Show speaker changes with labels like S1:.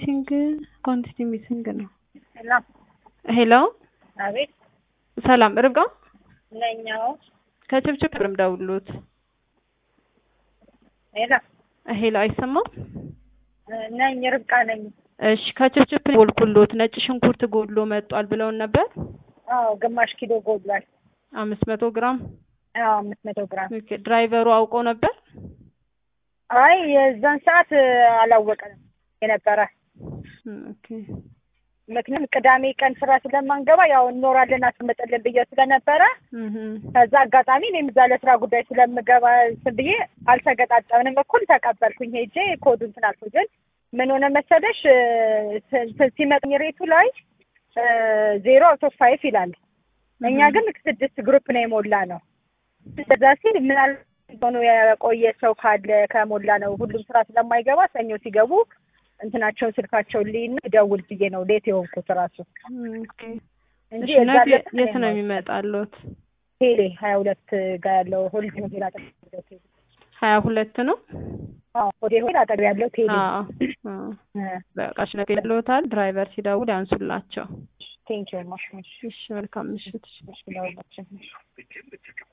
S1: ሚሲንግ ኳንቲቲ ሚሲንግ ነው።
S2: ሄሎ
S1: ሄሎ
S2: አቤት
S1: ሰላም ርብቃ
S2: ነኛው
S1: ከችብችብ ብርም ደውሉት።
S2: ሄሎ
S1: ሄሎ አይሰማም?
S2: ነኝ ርብቃ ነኝ።
S1: እሺ ከችብችብ ጎልኩሎት ነጭ ሽንኩርት ጎድሎ መጧል ብለውን ነበር።
S2: አዎ ግማሽ ኪሎ ጎድሏል።
S1: አምስት መቶ ግራም
S2: አዎ አምስት መቶ ግራም።
S1: ኦኬ ድራይቨሩ አውቆ ነበር?
S2: አይ የዛን ሰዓት አላወቀንም የነበረ
S1: ኦኬ
S2: ምክንያቱም ቅዳሜ ቀን ስራ ስለማንገባ ያው እንኖራለን አስመጠልን ብዬ ስለነበረ
S1: እህ
S2: ከዛ አጋጣሚ እኔም እዛ ለስራ ጉዳይ ስለምገባ ስል ብዬ አልተገጣጠምንም። እኩል ተቀበልኩኝ ሄጄ ኮዱ እንትን አልኩኝ። ግን ምን ሆነ መሰለሽ ስ- ሲመጣኝ ሬቱ ላይ ዜሮ አውቶ ፋይፍ ይላል። እኛ ግን ስድስት ግሩፕ ነው የሞላ ነው። እዛ ሲል ምናልባት ሆኖ የቆየ ሰው ካለ ከሞላ ነው ሁሉም ስራ ስለማይገባ ሰኞ ሲገቡ እንትናቸውን ስልካቸውን ልይና ደውል ብዬ ነው ሌት የሆንኩት ራሱ
S1: ኦኬ
S2: እንጂ
S1: እሺ
S2: የዛ
S1: ነገ
S2: ዕለት
S1: የት ነው
S2: እኔ
S1: የሚመጣሉት?
S2: ቴሌ ሀያ ሁለት ጋር ያለው ሆሊድ ሆቴል አጠገብ ቴሌ
S1: ሀያ ሁለት ነው።
S2: አዎ ሆቴል ሆቴል አጠገብ ያለው ቴሌ
S1: አዎ አዎ። በቃ እሺ ነገ ይለዎታል። ድራይቨር ሲደውል ያንሱላቸው።
S2: ቴንኪው ማሽ
S1: እሺ መልካም ምሽት።
S2: ለሁላችን